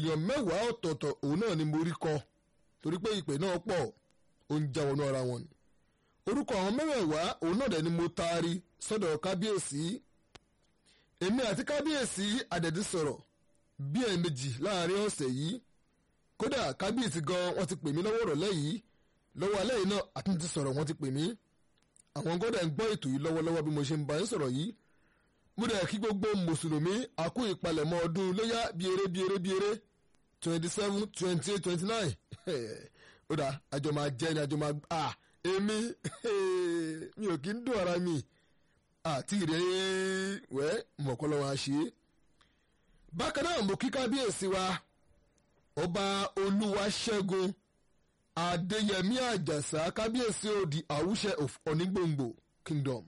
èèyàn mẹ́wàá ọ̀tọ̀ọ̀tọ̀ òun náà ni mo rí kọ torí pé ìpè náà pọ̀ ó ń já wọnú ara wọn ni orúkọ àwọn mẹ́wẹ̀ẹ̀wá òun náà dẹ̀ ni mo taari sọ́dọ̀ kábíyèsí èmi àti kábíyèsí àdẹ̀dí sọ̀rọ̀ bí ẹ̀ẹ̀mejì láàrin ọ̀sẹ̀ yìí kódà kábíyèsí gan wọ́n ti pè mí lọ́wọ́ ìrọ̀lẹ́ yìí lọ́wọ́ alẹ́ yìí náà àtúntì sọ̀rọ̀ wọ́n ti pè mí àwọn gọ́dẹ̀ ń gbọ́ ètò yìí lọ́wọ́lọ́wọ́ bí mo ṣe ń bá yín sọ̀rọ̀ yìí mo dẹ̀ kí gbogbo mùsùlùmí àkú ìpalẹ̀mọ́ ọdún léyà bíeré bíeré bíeré twenty seven twenty eight twenty nine ó dà àjọ máa jẹ́ ni àjọ máa à èmi mi ò kí ń dùn ara mi àti ìrẹ́ wẹ́ mọ̀kọ́lọ́wọ́ àṣẹ. bákan náà mo kí kábíyèsí wa ọba olúwaṣẹ́gun adéyẹmí àjàsá kábíyèsí òdì àwùṣẹ of onígbòǹgbò kingdom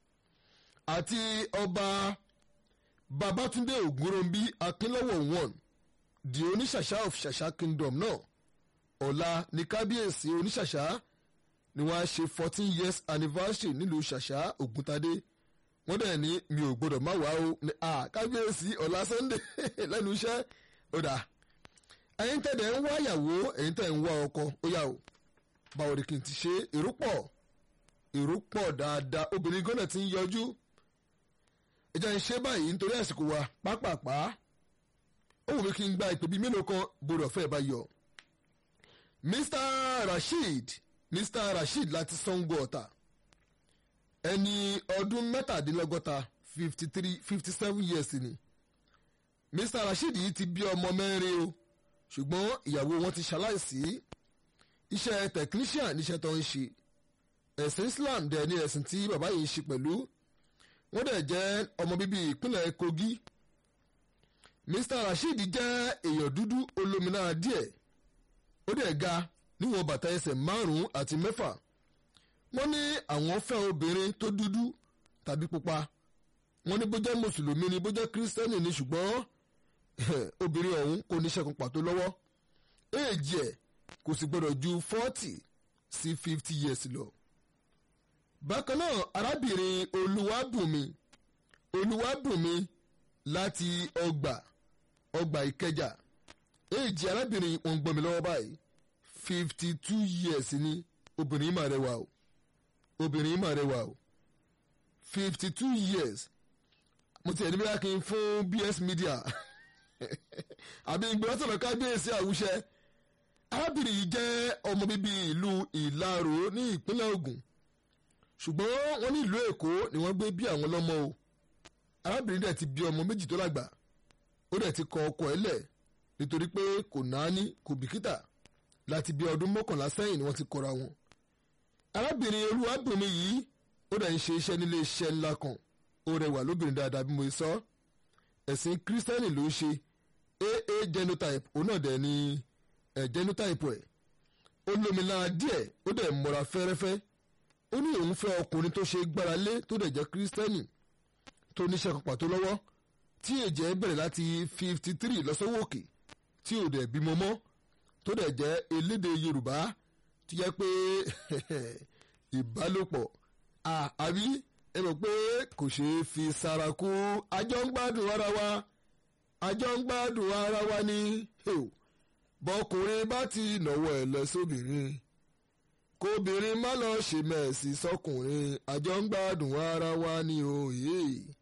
àti ọba babatunde ògúnròmbí akínlọ́wọ̀ one di oníṣàṣà of ṣàṣà kingdom náà ọ̀la ní kábíyèsí oníṣàṣà ni wọ́n á ṣe fourteen years anniversary nílùú ṣàṣà ògúntadé wọ́n dẹ̀ ní mi ò gbọ́dọ̀ má wá o ní à kábíyèsí ọ̀la sunday lẹ́nu iṣẹ́ ó dà ẹ̀yin tẹ̀dẹ̀ ń wá ìyàwó ẹ̀yin tẹ̀ ń wá ọkọ ó yà o báwo ni kì í ti ṣe èrò pọ̀ èrò pọ̀ dáadáa obìnrin gánà ti ń yọjú ìjà ń ṣe báyìí nítorí àsìkò wa pápápá ó wù mí kí n gba ìpè bíi mélòó kan gbọdọ̀ fẹ́ bá yọ. Mr Rasheed Mr Rasheed láti Sango Ọ̀tà ẹni ọdún mẹ́tàdínlọ́gọ́ta fifty three fifty seven years ni Mr Rasheed yìí ti bí ọmọ mẹ́rin o ṣùgbọ́n ìyàwó wọn ti ṣaláìsí iṣẹ́ technician níṣẹ́ tó ń ṣe ẹ̀sìn Islam dẹ̀ ni ẹ̀sìn tí bàbá yìí ń ṣe pẹ̀lú wọ́n dẹ̀ jẹ́ ọmọ bíbí ìpínlẹ̀ Kogi Mr Rasheed jẹ́ èèyàn dúdú olómìnira díẹ̀ ó dẹ̀ ga níwọ̀n bàtà ẹsẹ̀ márùn-ún àti mẹ́fà wọ́n ní àwọn fẹ́ obìnrin tó dúdú tàbí pupa wọ́n ní bó jẹ́ mùsùlùmí ni bó jẹ́ kírísítẹ́nì ni ṣùgbọ́n obìnrin ọ̀hún kò ní ṣẹ́kun pàtó lọ́wọ́ éèjì ẹ̀ kò sì gbọ́dọ̀ ju forty sí fifty years lọ. bákan náà arábìnrin olúwàbùnmi olúwàbùnmi láti ọgbà ọgbà ìkẹjà éèjì arábìnrin wọn gbọ́n mi lọ́wọ́ báyìí fifty two years ni obìnrin yìí mà rẹwà o obìnrin yìí mà rẹwà o fifty two years mo ti ẹni bí wá kí n fún BS Media àbí ìgbìmọ̀ sọ̀rọ̀ kábíyèsí àwùṣẹ arábìnrin yìí jẹ́ ọmọ bíbí ìlú ìlàró ní ìpínlẹ̀ Ògùn ṣùgbọ́n wọ́n ní ìlú Èkó ni wọ́n gbé bí àwọn lọ́mọ o arábìnrin dẹ̀ ti bí ọmọ méjì tó lágbà ó dẹ̀ ti kọ ọkọ ẹ̀ lẹ̀ nítorí pé kò náání kò bìkítà láti bí ọdún mọ́kànlá sẹ́yìn ni wọ́n ti kọra wọn. arábìnrin olúwàbùnmi yìí ó dẹ̀ ń ṣe iṣẹ́ nílé iṣẹ́ ńlá kan ó rẹwà lóbìnrin dáadáa bí mo sọ ẹ̀sìn kírísítẹ́nì ló ń ṣe aa genotype òun náà dẹ̀ ni ẹ̀ genotype ẹ̀ ó lómìnira díẹ̀ ó dẹ̀ mọ́ra fẹ́rẹ́fẹ́ ó ní òun fẹ́ ọkùnrin tó ṣe gbára lé tó dẹ̀ jẹ́ kírísítẹ́nì tó níṣẹ́ kan pàtó lọ́wọ́ tí ẹ̀jẹ̀ bẹ̀rẹ̀ láti fifty three lọ́sọ́wọ́ òkè tí ò dẹ̀ bímọ mọ́ tó dẹ̀ jẹ́ elédè Yorùbá tó jẹ́ pé ìbálòpọ̀ àbí ẹ mọ̀ pé kò ṣeé fi sára kú àjọ ń gbádùn ara wa àjọ ń gbádùn ara wa ní bọkùnrin bá ti nọ̀wọ́ ẹ̀ lọ sóbìnrin kóbìnrin má lọ ṣe mẹ́ẹ̀sì sọkùnrin àjọ ń gbádùn ara wa ní òye.